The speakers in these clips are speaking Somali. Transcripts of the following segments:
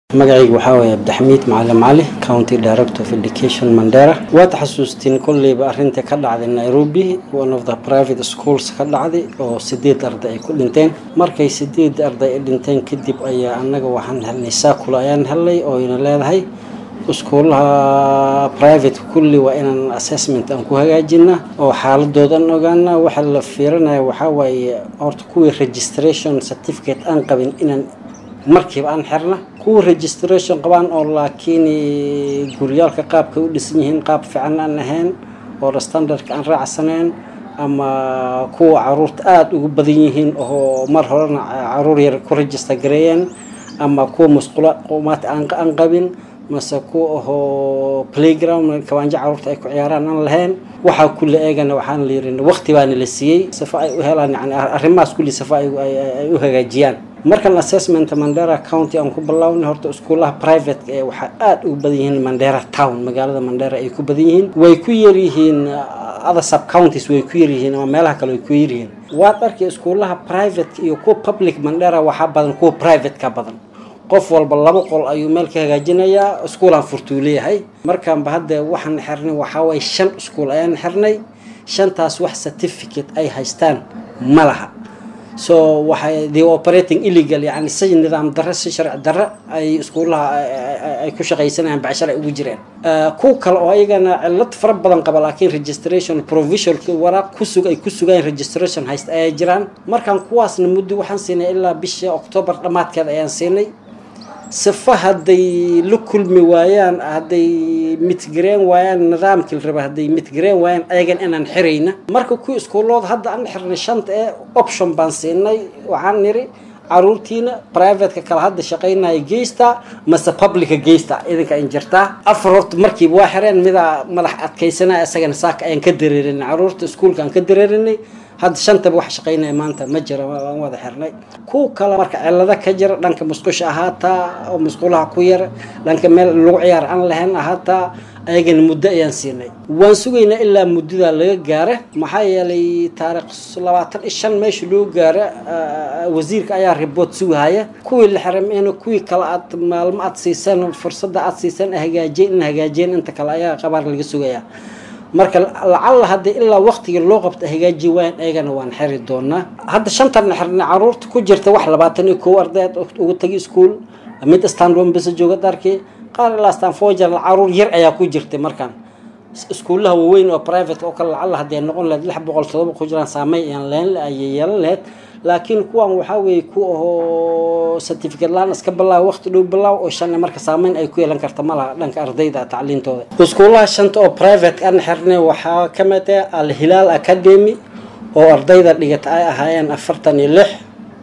magacaygu waxaa waye abdixamiid macalin cali county director of education mandera waad xasuustiin kolleyba arrinta ka dhacday nairobi one of the private schools ka dhacday oo sideed arday ay ku dhinteen markay sideed arday ay dhinteen kadib ayaa annaga waxaan helnay saakula ayaan helnay oo ina leedahay iskuulaha private kulli waa inaan assessment aan ku hagaajina oo xaaladoodan ogaana waxa la fiirinaya waxaa waaye horta kuwii registration certificate aan qabin inaan markiiba aan xirna kuwa registration qabaan oo laakiin guryaalka qaabka u dhisan yihiin qaab fiican aan ahayn oo standardka aan raacsaneen ama kuwa caruurta aada ugu badan yihiin oo mar horena caruur yar ku register gareeyeen ama kuwa musqula qumaad aan qabin mase kuwa ahoo playground kabaanjo caruurta ay ku ciyaaraan aan lahayn waxaa kula eegana waxaan la yirin waqti baana la siiyey sifa ay u helaan yani arrimahaas kulli sifa ay u hagaajiyaan markan assessment mandera county aan ku bilownay horta iskuulaha private ee waxaa aada ugu badan yihiin mandera town magaalada mandera ay ku badan yihiin way ku yaryihiin other sub counties way ku yaryihiin ama meelaha kale way ku yaryihiin waad arkay iskuulaha private iyo kuwa public mandera waxaa badan kuwa private ka badan qof walba laba qol ayuu meel ka hagaajinayaa iskuulaan furtuu leeyahay markaanba hadda waxaan xirnay waxaa waye shan iskuul ayaan xirnay shantaas wax certificate ay haystaan ma laha so waxay the operating illegal yani si nidaam darre si sharci darre ay iskuulaha ay ku shaqaysanayaan bacshar ay ugu jireen kuwa kale oo ayagana cilad fara badan qaba laakiin registration provisionka waraaq kusug ay ku sugaan registration haysta ayay jiraan markaan kuwaasna muddo waxaan siinay ilaa bisha octoobar dhammaadkeeda ayaan siinay sifa hadday la kulmi waayaan hadday midgareen waayaan nidaamkii la raba hadday midgareen waayaan ayagan inaan xirayna marka kuwii iskuullooda hadda aan xirnay shanta ee option baan siinay waxaan niri caruurtiina privateka kale hadda shaqaynaya geysta mase publica geysta idinka in jirtaa afar horta markiiba waa xireen midaa madax adkaysanaya isagana saaka ayaan ka dareerinay caruurta iskuulka aan ka dareerinay hadda shantaba wax shaqaynaya maanta ma jira waan wada xirnay kuwa kale marka cilado ka jira dhanka musqusha ahaataa oo musqulaha ku yar dhanka meel lagu ciyaar aan lahayn ahaataa ayagana muddo ayaan siinay waan sugaynaa ilaa muddadaa laga gaara maxaa yeelay taariikh labaatan iyo shan meesha loo gaara wasiirka ayaa riboort sugahaya kuwii la xirameyna kuwii kale aad maalmo aad siiseen fursadda aad siiseen hagaajeen in hagaajeen inta kale ayaa qabaar laga sugayaa marka lacalla hadda ilaa waqtigii loo qabta hagaaji waayan eegana waan xiri doonaa hadda shantan xirnay caruurta ku jirta wax labaatan iyo kow ardayd ugu tagi iskuol mid stanron basa jooga darkii qaar ilaa stanfoger caruur yar ayaa ku jirtay markaan iskuullaha waaweyn oo private oo kale lacalla hadday noqon lahayd lix boqol todoba ku jiraan saameyn ayaan leen ayay yeelan lahayd laakiin kuwan waxaa weeye ku ahoo certificate laan iska bilaaw waqti dhow bilaaw oo shan marka saameyn ay ku yeelan karta ma laha dhanka ardayda tacliintooda iskuulaha shanta oo private aan xirnay waxaa ka mid ah alhilaal academy oo ardayda dhigata ay ahaayeen afartan iyo lix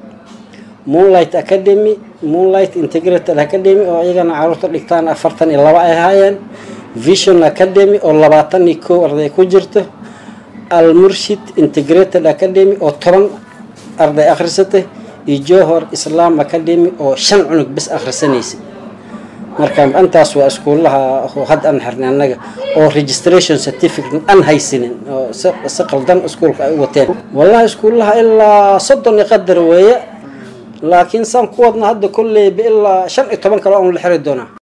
moonlight academy moonlight integrated academy oo iyagana caruurta dhigtaan afartan iyo laba ay ahaayeen vision academy oo labaatan iyo kow arday ku jirto almurshid integrated academy oo toban arday akhrisatay iyo johor islam academy oo shan cunug bis akhrisanaysay marka intaas waa iskuulaha hadda aan xirnay annaga oo registration certificate aan haysanin oo si qaldan iskuulka ay u wateen wallahi iskuulaha ilaa soddon iyo qadar weeye laakiin saan ku wadna hadda kolleyba ilaa shan iyo toban kale oon la xiri doonaa